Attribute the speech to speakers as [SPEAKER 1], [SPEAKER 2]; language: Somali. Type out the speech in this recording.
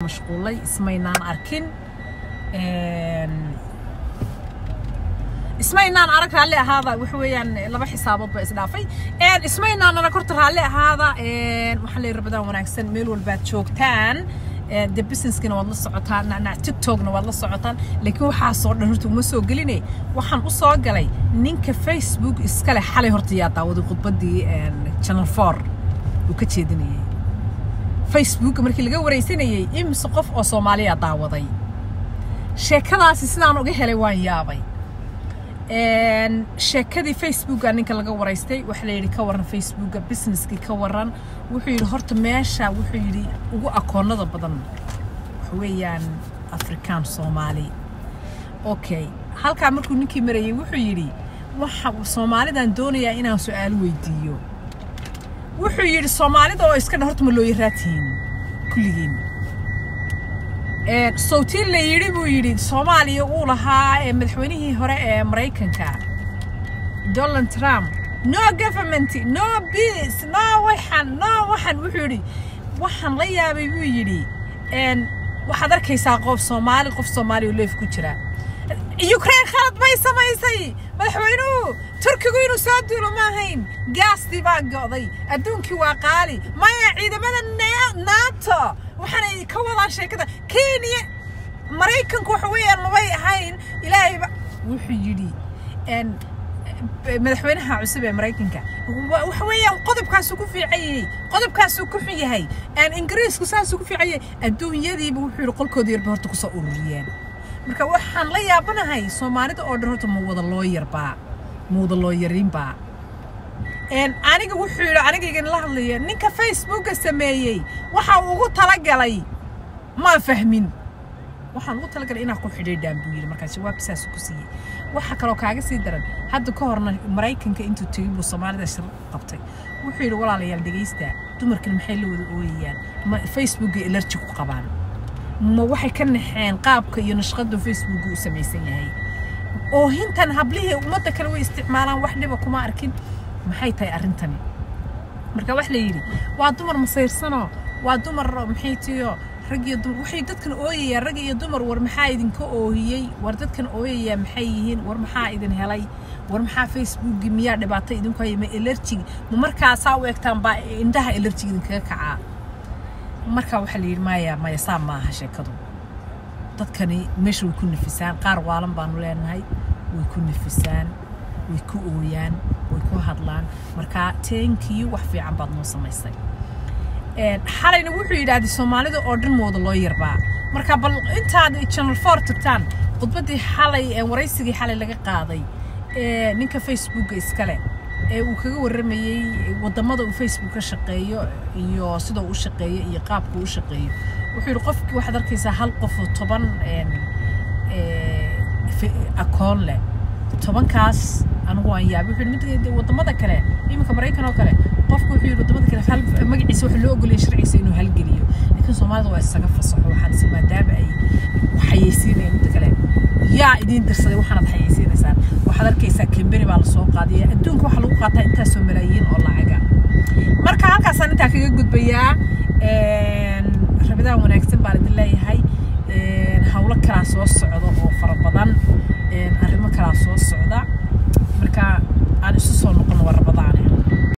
[SPEAKER 1] mashquulay ismaynaan arkin ismaynaan arag raalli ahaada waxa weeyaan laba xisaabood baa isdhaafay ismaynaan arag horta raalli ahaada waxaa leeyahay rabadaan wanaagsan meel walbaad joogtaan de businesskina waad la socotaan tiktokna waad la socotaan laakiin waxaasoo dhan horta uma soo geline waxaan u soo galay ninka facebook iskale xalay horta yaa daawaday khudbaddii channel four uu ka jeedinayay facebook markii laga waraysanayay imise qof oo soomaaliya daawaday sheekadaasi sidaan uga helay waan yaabay sheekadii facebooka ninka laga waraystay waxaa la yidhi ka waran facebooka businesskii ka waran wuxuu yidhi horta meesha wuxuu yidhi ugu akoonada badan waxa weeyaan afrikaan soomaali okay halkaa markuu ninkii marayay wuxuu yidhi waxa soomaalidan doonayaa inaan su-aalo weydiiyo wuxuu yidhi soomaalida oo iska dhan horta ma loo yaraatiin kulligiin sawtiin la yidhi buu yidhi soomaaliya uu lahaa madaxweynihii hore ee maraykanka donald trump no government no peace no waxan no waxan wuxuu yidhi waxaan la yaabay buu yidhi waxaad arkaysaa qof soomaali qof soomaaliya oo leef ku jira ukraine khalad bay samaysay madaxweynuhu turkigu inuu soo duulo ma ahayn gaastii baa go'day adduunkii waa qaali maya ciidamada nato waxaanay ka wadaan sheekada kenya maraykanku waxa weeyaan mabay ahayn ilaahayba wuxuu yidhi madaxweynaha cusub ee maraykanka waxa weeyaan qodobkaasuu ku fiican yahay qodobkaasuu ku xun yahay ingiriisku saasuu ku fiican yahay adduunyadiiba wuxuu yidhi qolkooda yarba horta kusoo ururiyeen marka waxaan la yaabanahay soomaalida oo dhan horta ma wada loo yarbaa ma wada loo yarinbaa aniga wuxuu yidhi anigaygan la hadlaya ninka facebooka sameeyey waxa uu ugu talagalay maa fahmin waxaan ugu talagalay inaa ku xidhiidhaan buu yidhi markaas jawaabta saas ku siiyey waxa kaloo kaaga sii daran hadda ka horna maraykanka intuu tegey buu soomaalida shir qabtay wuxuu yidhi walaalayaal dhegaysta dumarkan maxay la wada ooyayaan ma facebooka elerji ku qabaan ma waxay ka naxeen qaabka iyo nashqadu facebooka u samaysan yahay oohintan hablihii ummadda kale way isticmaalaan wax dhiba kuma arkin maxay tahay arrintani marka wax la yidhi waa dumar masayrsano waa dumar maxay tiyo rag iyo dumar waxay dadkan ooyayaan rag iyo dumar war maxaa idinka oohiyey war dadkan ooyayaa maxay yihiin war maxaa idin helay war maxaa facebooki miyaa dhibaato idinku haya ma elerjig ma markaasaa u egtaan baa indhaha elerjig idinkaga kacaa marka waxaa la yidhi maya maya saa maaha sheekadu dadkani meesha way ku nafisaan qaar waalan baanu leenahay way ku nafisaan way ku ooyaan way ku hadlaan marka teenkii wax fiican baad noo samaysay xalayna wuxuu yidhaahday soomaalida oo dhan mooda loo yarbaa marka bal intaad channel four tagtaan khudbaddii xalay waraysigii xalay laga qaaday ninka facebooka iskale ee uu kaga warramayey waddamada uu facebook ka shaqeeyo iyo sida uu u shaqeeyo iyo qaabka uu u shaqeeyo wuxuu yidhi qofkii waxaad arkaysaa hal qof oo toban akoon leh tobankaas anigu waan yaabay wuxuu yidhi mid waddamada kale iminka maraykan oo kale qofku wuxuu yidhi waddamada kale hal magaciisa waxa loo ogolaya sharciisa inuu halgeliyo laakiin soomaalida waa isaga fasaxo waxaan is maadaama ay xayeysiinayaan midda kale yaa idiin dirsaday waxaanad xayeysiinaysaan waxaad arkaysaa kambeni baa lasoo qaadaya adduunka waxaa lagu qaataa intaasoo malaayiin oo lacaga marka halkaasaan intaa kaga gudbayaa rabadaan wanaagsan baan idin leeyahay hawlo kalaa soo socda oo fara badan arrimo kalaa soo socda marka aan isu soo noqon warraba